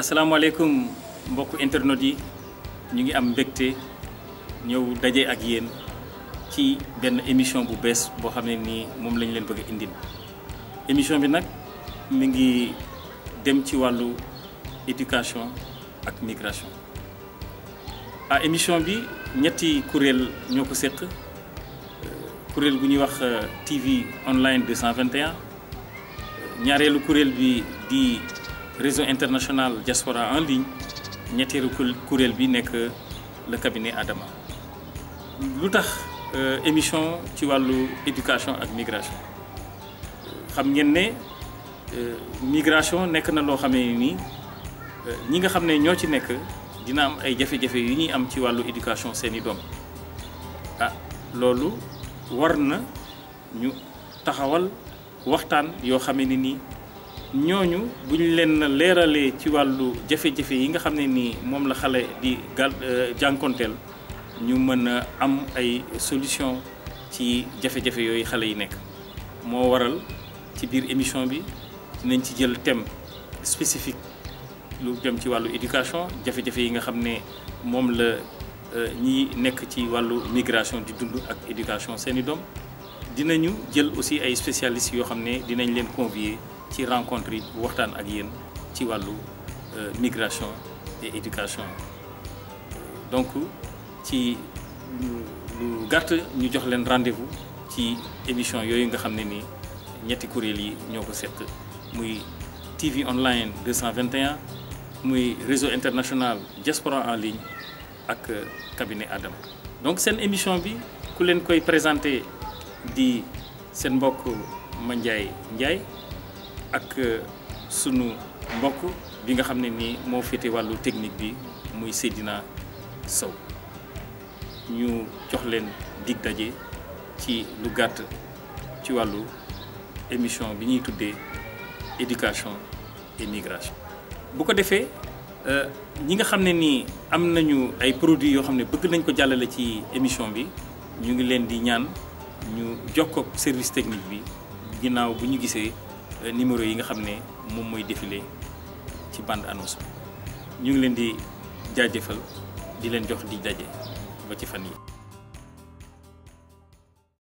asalaamaaleykum mbokku internet yi ñu ngi am mbégte ñëw daje ak yéen ci benn émission bu bees boo xam ne nii moom lañ leen bëgg a indil émission bi nag mi ngi dem ci wàllu éducation ak migration ah émission bi ñetti kuréel ñoo ko séq kuréel gu ñuy wax TV online 221 ñaareelu kuréel bi di réseau international diaspora en ligne ñetteelu kuréel bi nekk le cabinet Adama lu tax émission ci wàllu éducation ak migration xam ngeen ne migration nekk na loo xamee nii ñi nga xam ne ñoo ci nekk dina am ay jafe-jafe yu ñuy am ci wàllu éducation seeni doom ah loolu war na ñu taxawal waxtaan yoo xamee ne nii ñooñu bu ñu leen leeralee ci wàllu jafe-jafe yi nga xam ne nii moom la xale di gal jànkonteel ñu mën a am ay solution ci jafe-jafe yooyu xale yi nekk moo waral ci biir émission bi dinañ ci jël thème spécifique lu dem ci wàllu éducation jafe-jafe yi nga xam ne moom la ñi nekk ci wàllu migration di dund ak éducation seeni doom dinañu jël aussi ay spécialistes yoo xam ne dinañ leen convier ci rencontre yi waxtaan ak yéen ci wàllu migration et éducation donc ci lu gàtt ñu jox leen rendez-vous ci émission yooyu nga xam ne ni ñetti kuréel yi ñoo ko seq muy TV online 221 muy réseau international diaspora en ligne ak cabinet Adama donc seen émission bi ku leen koy présenté di seen mbokk Mandiaye Ndiaye ak sunu mbokk bi nga xam ne nii moo féete wàllu technique bi muy Seydina Sow ñu jox leen dig daje ci lu gàtt ci wàllu émission bi ñuy tuddee éducation et migration. bu ko defee ñi nga xam ne nii am nañu ay produits yoo xam ne bëgg nañ ko jàllale ci émission bi ñu ngi leen di ñaan ñu jokkoo ak service technique bi ginnaaw bu ñu gisee. numéro yi nga xam ne moom mooy défilé ci bande annonce bi ñu ngi leen di jaajëfal di leen jox di daje ba ci fan yi